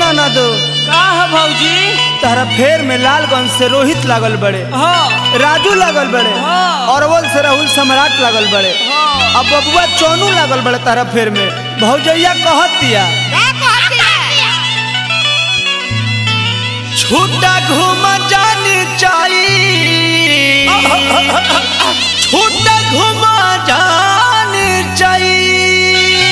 नाना दो का है भौजी तारा फेर में लालगंज से रोहित लागल बड़े हाँ राजू लागल बड़े हाँ। अरवल से राहुल सम्राट लागल बड़े हाँ अब बबुआ चौनू लागल बड़े तारा फेर में भौजैया कहत दिया छूटा घूम जानी चाहिए छूटा घूम जानी चाहिए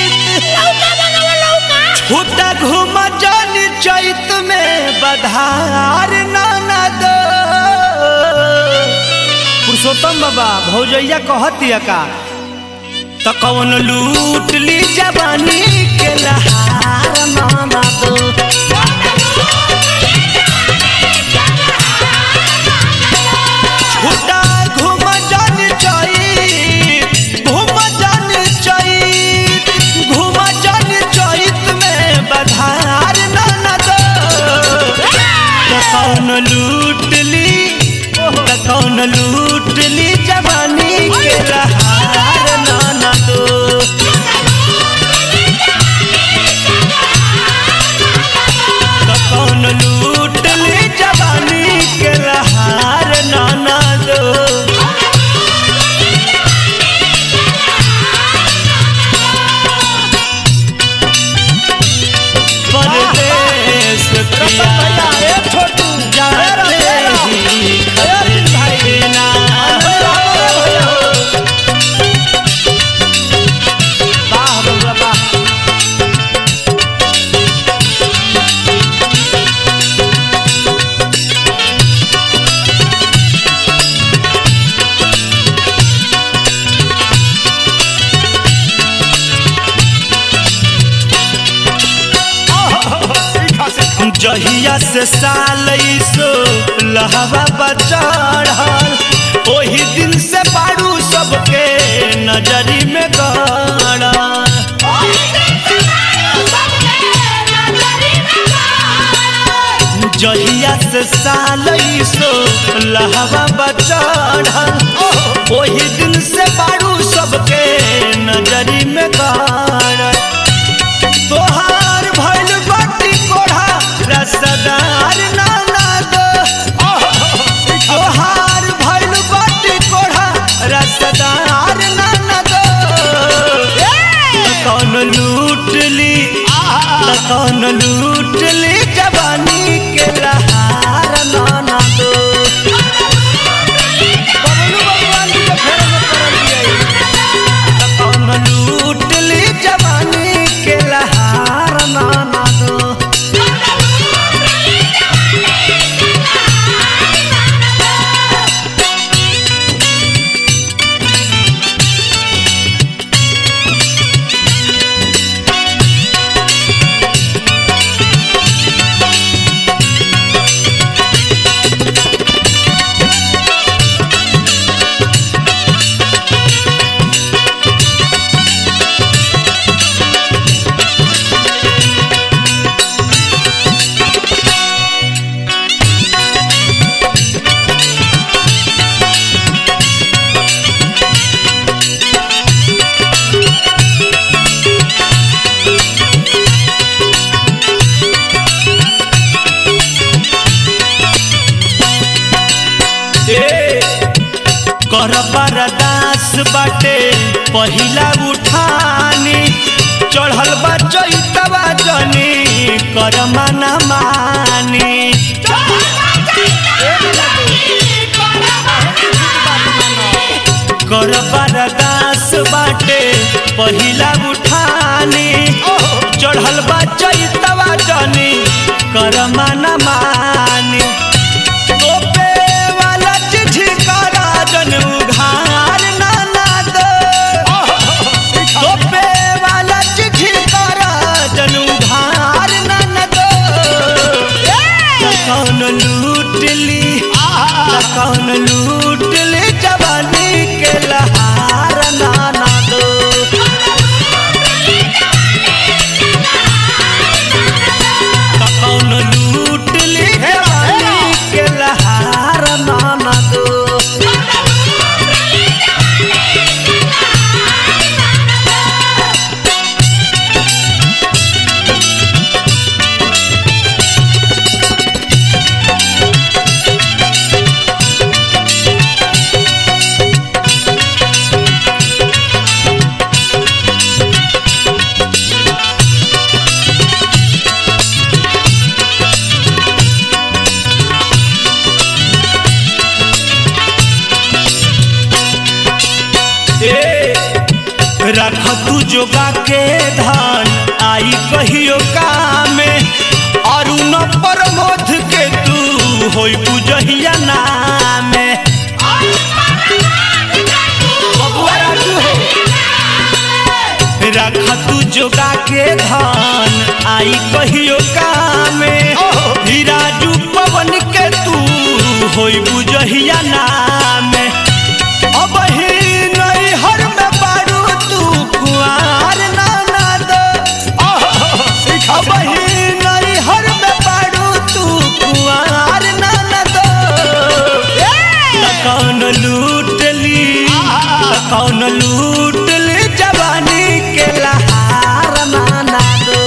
छूटा घूम जानी चैत में बधार नाना दो पुरुषोत्तम बाबा भौजैया कहतिया का तो कौन लूट ली जवानी के लहार नाना दो छूटा घूम जानी चाहिए घूम जानी चाहिए घूम जानी चैत में बधार नाना दो तो कौन लूट ली तो कौन लूट ली जवानी के लहार नाना दो तो कौन लूट ली जवानी के लहार नाना दो परदेश पिया जाते ही खत ना वाह बबुआ वाह जहिया से साल सो लहवा बचढ़ल ओही दिन से बारू सबके नजरी में गड़ल जहिया से साल सो लहवा बचढ़ल ओही दिन से बारू सबके नजरी में गड़ल तोहार भइल बाटी कोढ़ा रसदार नाना दो तोहार भइल बाटी कोढ़ा रसदार नाना दो कौन लूट ली कौन लूट ली जवानी के लहार नाना दो बबलू भगवान जी के फेर में पड़ल बिया। कौन लूट ली जवानी के लहार नाना दो ए कर बरदास बाटे पहिला उठानी चढ़ल बा चैतवा जनी कर मना मानी कर बरदास बाटे पहिला उठानी चढ़ल बा चैतवा जनी कर मना मानी तोपे वाला चिट्ठी करा जन उघार नाना दो तोपे वाला चिट्ठी करा जन उघार नाना दो त कौन लूट ली त कौन लूट ली जवानी के लहार नाना दो जोगा के धान आई कहियो कामे अरुण प्रमोद के तू होई बुझहिया नामे बबुआ राजू हो रखा तू जोगा के धान आई कहियो कामे ही राजू पवन के तू होई बुझहिया नामे अब ही नहीं हर में बारू तू कुआर ना ना दो अब ही नहीं हर में बारू तू कुआर ना ना दो त कौन लूट ली त कौन लूट ली जवानी के लहार माना दो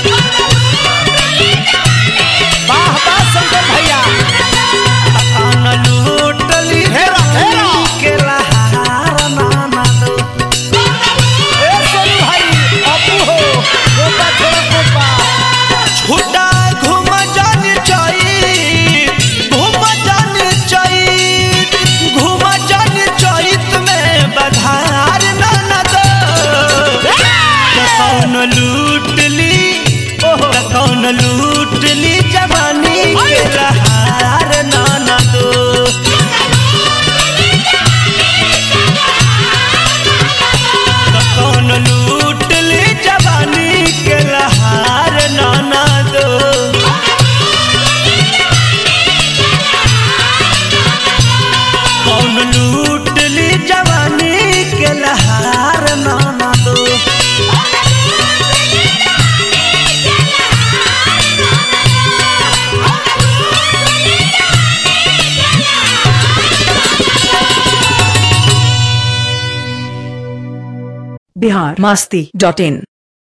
वाह वाह शंकर भैया त कौन लूट ली जवानी के लहार माना दो ए सोनू भाई अपू हो गोपा छोड़ा गोपा छुटा घूम जान चाई घूम जान चाई घूम जान चैत में बधार न दो त कौन लूट ली त कौन लूट ली जवानी के लहार न दो त कौन लूट ली जवानी के लहार नाना दो कौन लूट ली जवानी के लहार नाना दो बिहार मस्ती डॉट इन